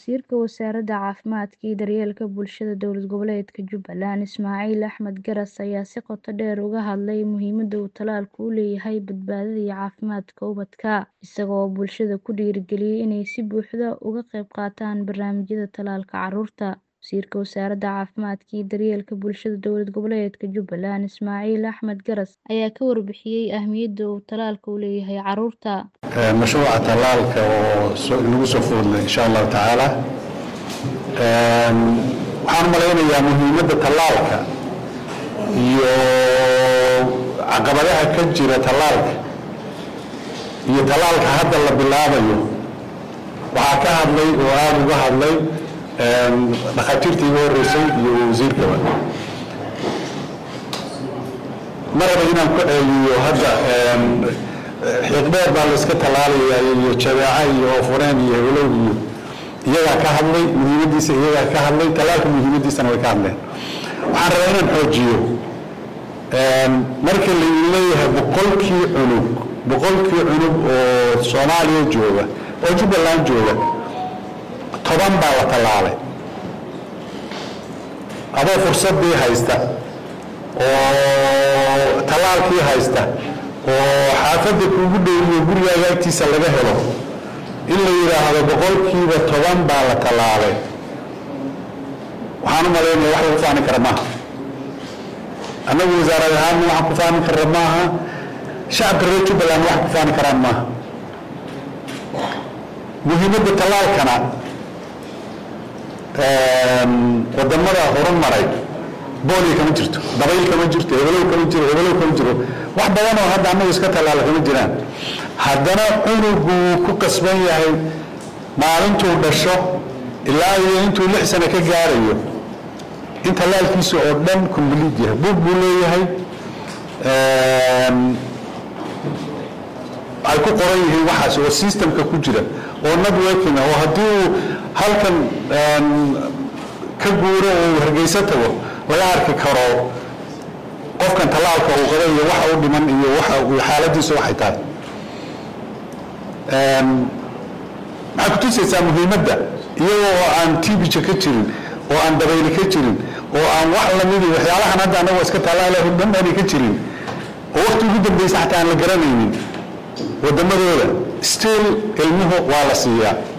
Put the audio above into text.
Wasiirka Wasaaradda Caafimaadka iyo Daryeelka Bulshada Dowlad Goboleedka Jubbaland Ismaaciil Axmed Garas ayaa si qoto dheer uga hadlay muhiimadda uu tallaalku u leeyahay badbaadada iyo caafimaadka ubadka, isaga oo bulshada ku dhiirrigeliyay inay si buuxda uga qayb qaataan barnaamijyada tallaalka carruurta. Wasiirka Wasaaradda Caafimaadka iyo Daryeelka Bulshada Dowlad Goboleedka Jubbaland Ismaaciil Axmed Garas ayaa ka warbixiyay ahmiyadda uu tallaalku u leeyahay carruurta. mashruuca tallaalka oo nagu soo foodlay insha allahu tacaala waxaan malaynayaa muhiimadda tallaalka iyo caqabadaha ka jira tallaalka iyo tallaalka hadda la bilaabayo waxaa ka hadlay oo aada uga hadlay dhakhaatiirtii iga horreysay iyo wasiirkaba maraba inaan ku ceeliyo hadda xiiqdheer baa la iska tallaalayaa iyo jabeeca iyo oofuneen iyo helow iyo iyagaa ka hadlay muhiimaddiisa iyagaa ka hadlay tallaalka muhiimaddiisana way ka hadleen waxaan rabaa inaan xoojiyo marka la leeyahay boqolkii cunug boqolkii cunug oo soomaaliya jooga oo jubbaland jooga toban baa la tallaalay adoo fursaddii haysta oo tallaalkii haysta oo xaafadda kuugu dhowiyo gurigaaga agtiisa laga helo in la yidhaahdo boqolkiiba toban baa la tallaalay waxaan u malaynaya wax lagu faani kara maaha annagu wasaarad ahaanna waxaan ku faani karra maaha shacabka reer jubbaland wax ku faani karaan maaha muhiimadda tallaalkana wadamada horumaray booliya kama jirto dabayl kama jirto hebelow kama jiro hebelow kama jiro wax badan oo hadda annagu iska tallaala kama jiraan haddana cunugu wuu ku qasban yahay maalintuu dhasho ilaa iyo intuu lix sano ka gaarayo in tallaalkiisa oo dhan complete yahay buug buu leeyahay ay ku qoran yihiin waxaas oo systemka ku jira oo networking ah oo haddii uu halkan ka guuro oo hargeysa tago laga arki karo qofkan tallaalka uu qaba iyo waxa u dhiman iyo waxa xaaladiisa waxay tahay maxay ku tusaysaa muhiimadda iyagoo oo aan tibija ka jirin oo aan dabayli ka jirin oo aan wax lamidi waxyaalahan hadda anagoo iska tallaalaho dhan aanay ka jirin oo waqti ugu dambeysa xataa aan la garanaynin waddamadooda still ilmuhu waa la siiyaa